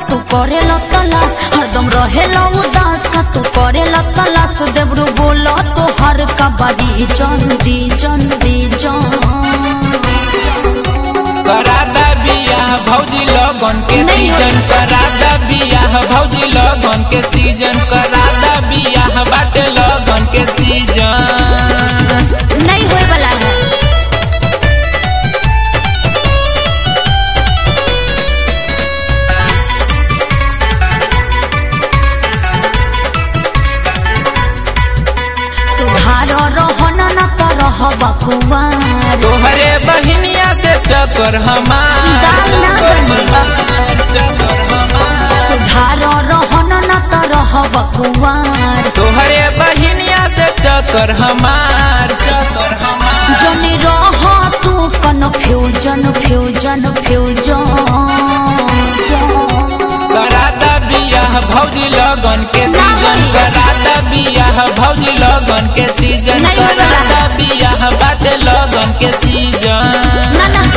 तू करे तलाश हरदम रहे उदास का तू करे तलाश देवरू बोलो तो हर कबड्डी जन दी जन दी जन करादा बियाह भौजी लगन के नहीं सीजन होई। करादा बियाह भौजी लगन के सीजन करादा बियाह बाटे लगन के सीजन नहीं होए वाला है सुधार रहन न तो रह बकुआर तोहरे बहिनिया से चक्कर हमार दाल ना चक्कर बनी। हमार, चक्कर हमार सुधार रहन न तो रह बकुआर तोहरे बहिनिया से चक्कर हमार चक्कर हमार जनी रह तू कन्फ्यूजन फ्यूजन फ्यूजन करादा बियाह भौजी लगन के ना सीजन होई। करादा बियाह भौजी लगन के सीजन नहीं होला। करादा बियाह बाटे लगन के सीजन ना ना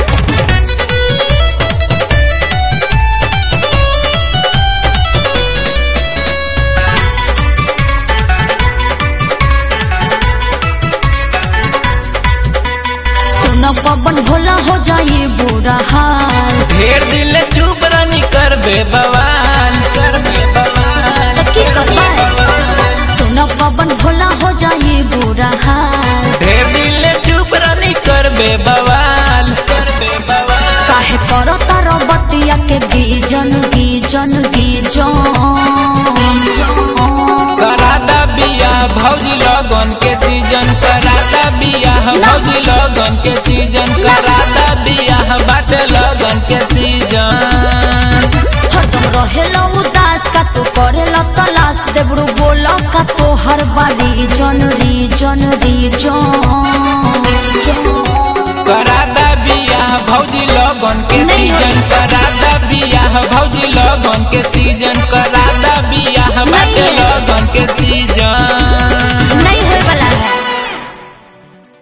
सुन पवन भोला हो जाई बुरा हाल ढेर दिल चुप रनी करबे बवाल करबे बवाल की करबे करबे? बवाल सुन पवन भोला हो जाई बुरा हाल ढेर दिल चुप रनी करबे बवाल करबे बवाल काहे करो तारो बतिया के गीजन गीजन गीजन करादा बियाह भौजी लगन के सीजन करादा बियाह भौजी लगन के सीजन करादा बियाह बाटे लगन के सीजन हरदम रहेला उदास का तू करेला तलाश देवरू बोला का तो हर बारी जन रीजन रीजन करादा बियाह भौजी लगन के नहीं सीजन करादा बियाह भौजी लगन के सीजन कर